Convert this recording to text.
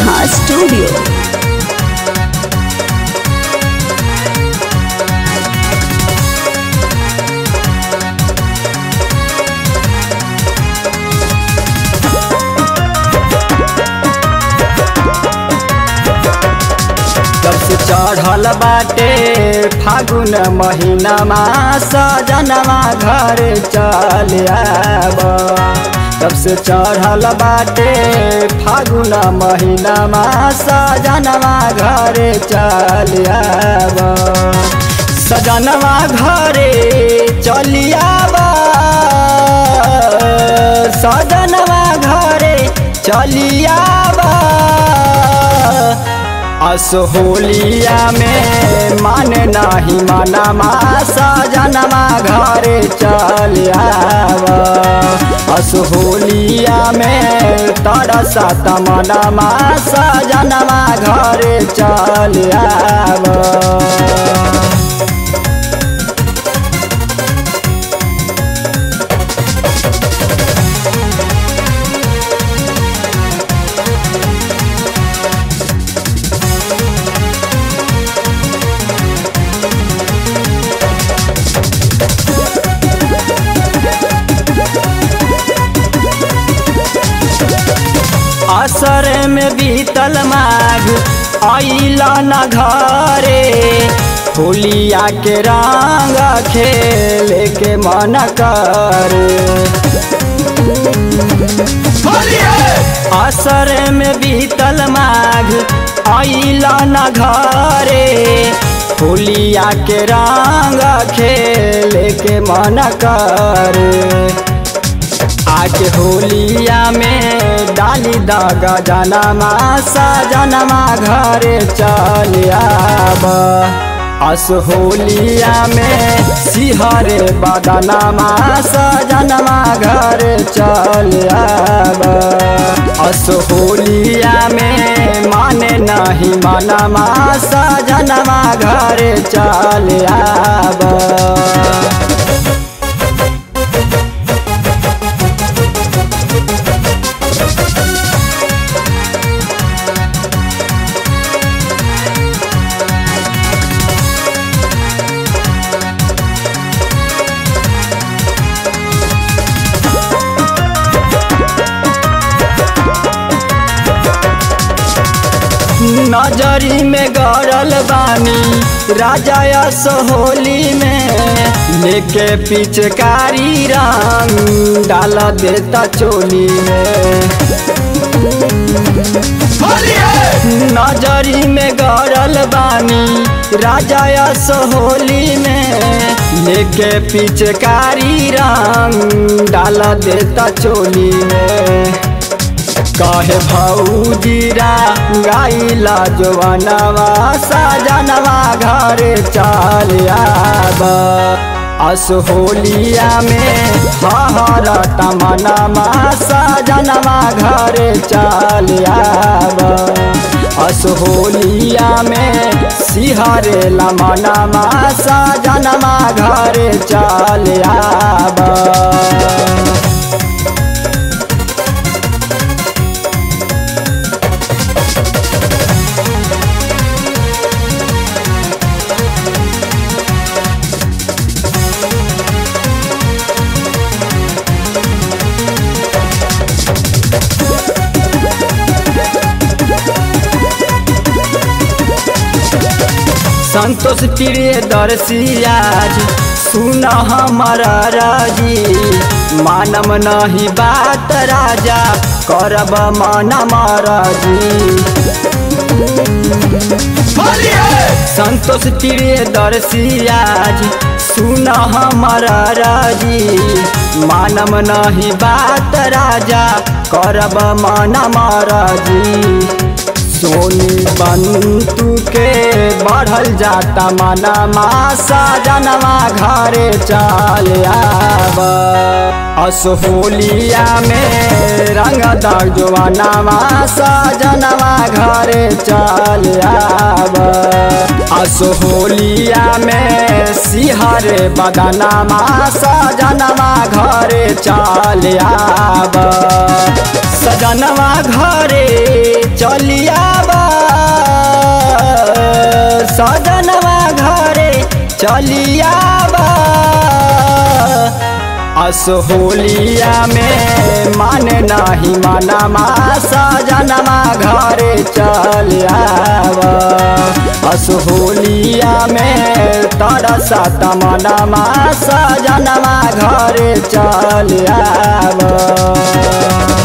Neha studio जब से चढ़ल बाटे फागुन महीनामा सजनवा घर चल आब तब से चढ़ल बाटे फागुन महीनामा सजनवा घर चल आब सजनवा घरे चलियाब सजनवा घरे चलियाब असहोलिया में मन नाही मनमा सजनमा घरे चल आव असहोलिया में तरसा तमनमा सजनमा घरे चल आव असर में बीतल माघ अइला न घरे होलिया के रंग खेले के मन करे असर में बीतल माघ अइला न घरे होलिया के रंग खेले के मन करे आके होलिया में डाली दागा जनमा सजनमा घरे चल आब अस होलिया में सिहरे बदनमा सजनमा घरे चल आब अस होलिया में माने नहीं मनमा सजनमा घरे चल आब नजरी में गड़ल बानी राजा सोहोली में लेके पिचकारी रंग डाल देता चोली में नजरी में गड़ल बानी राजा सोहोली में लेके पिचकारी रंग डाल देता चोली में कहे भौजीरा गाइला जवनवा सजनवा घर चल आब अस होलिया में हर तमनमा सजनवा घर चल आब अस होलिया में सिहरे लमनमा सजनमा घर चल आब संतोष प्रिय दर्शियाज सुन हमारा राजी मानम नहीं बात राजा करब मन मराजी संतोष प्रिय दर्शियाज सुन हमारा राजी मानम नहीं बात राजा करब मन मराजी सोनी बंतु के बढ़ल जाता मनमा सजनवा घरे चल आब असहोलिया में रंग दर्जवानवा सजनवा घरे चल आब असहोलिया में सिहर बदनमा सजनवा घरे चल आब सजनवा घरे चलिया सजनवा घरे चलियाबा असहोलिया में मान नाही मनमा सजनवा घरे चलियाबा असहोलिया में तरसा तमनमा सजनवा घरे चलियाबा